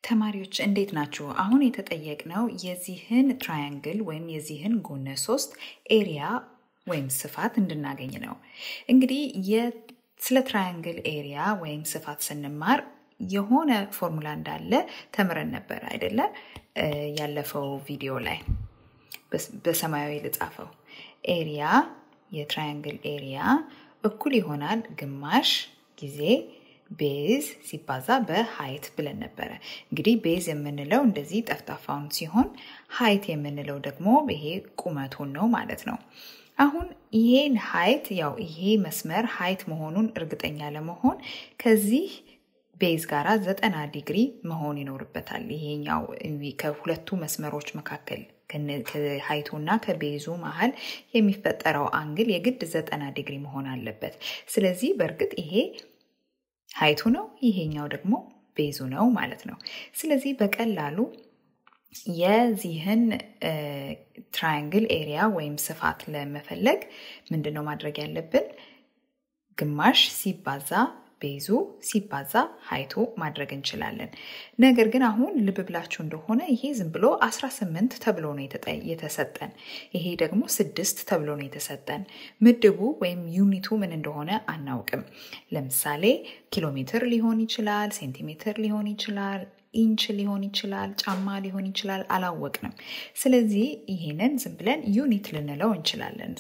ተማሪዎች እንዴት ናችሁ? አሁን የተጠየቅነው የዚህን ትራያንግል ወይም የዚህን ጎነ ሶስት ኤሪያ ወይም ስፋት እንድናገኝ ነው። እንግዲህ ስለ ትራያንግል ኤሪያ ወይም ስፋት ስንማር የሆነ ፎርሙላ እንዳለ ተምረን ነበር አይደለ? ያለፈው ቪዲዮ ላይ በሰማያዊ ልጻፈው። ኤሪያ የትራያንግል ኤሪያ እኩል ይሆናል ግማሽ ጊዜ ቤዝ ሲባዛ በሀይት ብለን ነበረ። እንግዲህ ቤዝ የምንለው እንደዚህ ጠፍጣፋውን ሲሆን ሀይት የምንለው ደግሞ ይሄ ቁመቱን ነው ማለት ነው። አሁን ይሄን ሀይት ያው ይሄ መስመር ሀይት መሆኑን እርግጠኛ ለመሆን ከዚህ ቤዝ ጋራ ዘጠና ዲግሪ መሆን ይኖርበታል። ይሄኛው ከሁለቱ መስመሮች መካከል ከሀይቱ እና ከቤዙ መሀል የሚፈጠረው አንግል የግድ ዘጠና ዲግሪ መሆን አለበት። ስለዚህ በእርግጥ ይሄ ሀይቱ ነው፣ ይሄኛው ደግሞ ቤዙ ነው ማለት ነው። ስለዚህ በቀላሉ የዚህን ትራያንግል ኤሪያ ወይም ስፋት ለመፈለግ ምንድን ነው ማድረግ ያለብን? ግማሽ ሲባዛ ቤዙ ሲባዛ ሀይቱ ማድረግ እንችላለን። ነገር ግን አሁን ልብ ብላችሁ እንደሆነ ይሄ ዝም ብሎ 18 ተብሎ ነው የተሰጠን። ይሄ ደግሞ ስድስት ተብሎ ነው የተሰጠን። ምድቡ ወይም ዩኒቱ ምን እንደሆነ አናውቅም። ለምሳሌ ኪሎ ሜትር ሊሆን ይችላል፣ ሴንቲሜትር ሊሆን ይችላል፣ ኢንች ሊሆን ይችላል፣ ጫማ ሊሆን ይችላል፣ አላወቅንም። ስለዚህ ይሄንን ዝም ብለን ዩኒት ልንለው እንችላለን።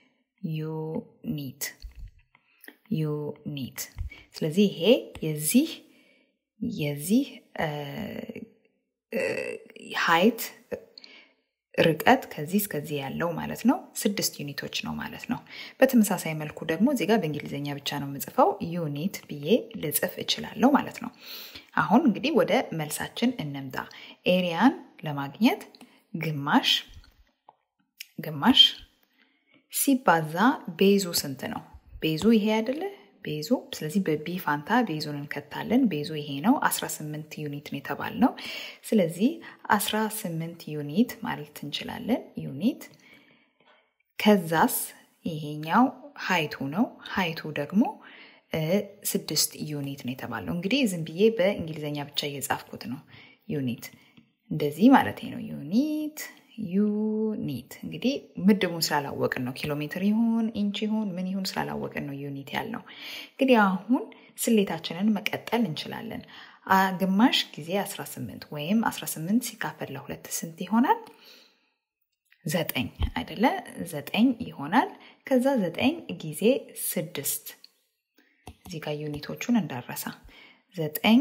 ዩኒት ዩኒት ስለዚህ ይሄ የዚህ የዚህ ሀይት ርቀት ከዚህ እስከዚህ ያለው ማለት ነው ስድስት ዩኒቶች ነው ማለት ነው። በተመሳሳይ መልኩ ደግሞ እዚህ ጋር በእንግሊዝኛ ብቻ ነው የምጽፈው ዩኒት ብዬ ልጽፍ እችላለሁ ማለት ነው። አሁን እንግዲህ ወደ መልሳችን እንምጣ። ኤሪያን ለማግኘት ግማሽ ግማሽ ሲባዛ ቤዙ ስንት ነው? ቤዙ ይሄ አይደለ? ቤዙ ስለዚህ በቢ ፋንታ ቤዙን እንከታለን። ቤዙ ይሄ ነው። 18 ዩኒት ነው የተባልነው። ስለዚህ 18 ዩኒት ማለት እንችላለን። ዩኒት ከዛስ ይሄኛው ሀይቱ ነው። ሀይቱ ደግሞ ስድስት ዩኒት ነው የተባለው። እንግዲህ ዝም ብዬ በእንግሊዝኛ ብቻ እየጻፍኩት ነው። ዩኒት እንደዚህ ማለት ነው። ዩኒት ዩኒት እንግዲህ ምድቡን ስላላወቅን ነው። ኪሎ ሜትር ይሁን ኢንች ይሁን ምን ይሁን ስላላወቅን ነው ዩኒት ያልነው። እንግዲህ አሁን ስሌታችንን መቀጠል እንችላለን። ግማሽ ጊዜ 18 ወይም 18 ሲካፈል ለሁለት ስንት ይሆናል? ዘጠኝ አይደለ? ዘጠኝ ይሆናል። ከዛ ዘጠኝ ጊዜ ስድስት እዚህ ጋር ዩኒቶቹን እንዳረሳ ዘጠኝ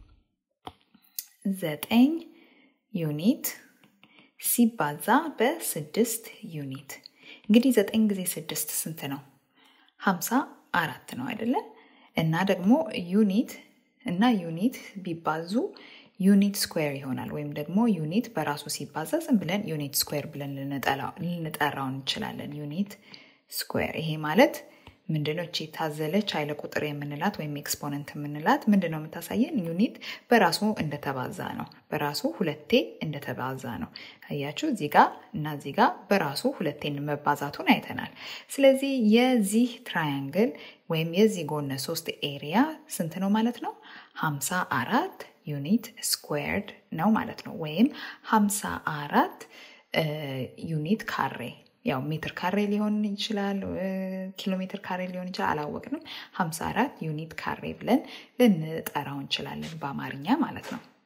ዘጠኝ ዩኒት ሲባዛ በስድስት ዩኒት እንግዲህ ዘጠኝ ጊዜ ስድስት ስንት ነው? ሀምሳ አራት ነው አይደለ? እና ደግሞ ዩኒት እና ዩኒት ቢባዙ ዩኒት ስኩዌር ይሆናል። ወይም ደግሞ ዩኒት በራሱ ሲባዛ ዝም ብለን ዩኒት ስኩዌር ብለን ልንጠራው እንችላለን። ዩኒት ስኩዌር ይሄ ማለት ምንድነው? እቺ የታዘለች ኃይለ ቁጥር የምንላት ወይም ኤክስፖነንት የምንላት ምንድን ነው የምታሳየን? ዩኒት በራሱ እንደተባዛ ነው። በራሱ ሁለቴ እንደተባዛ ነው። አያችሁ፣ እዚህ ጋር እና እዚህ ጋር በራሱ ሁለቴ መባዛቱን አይተናል። ስለዚህ የዚህ ትራያንግል ወይም የዚህ ጎነ ሶስት ኤሪያ ስንት ነው ማለት ነው? ሀምሳ አራት ዩኒት ስኩዌርድ ነው ማለት ነው። ወይም ሀምሳ አራት ዩኒት ካሬ ያው ሜትር ካሬ ሊሆን ይችላል፣ ኪሎ ሜትር ካሬ ሊሆን ይችላል፣ አላወቅንም። 54 ዩኒት ካሬ ብለን ልንጠራው እንችላለን በአማርኛ ማለት ነው።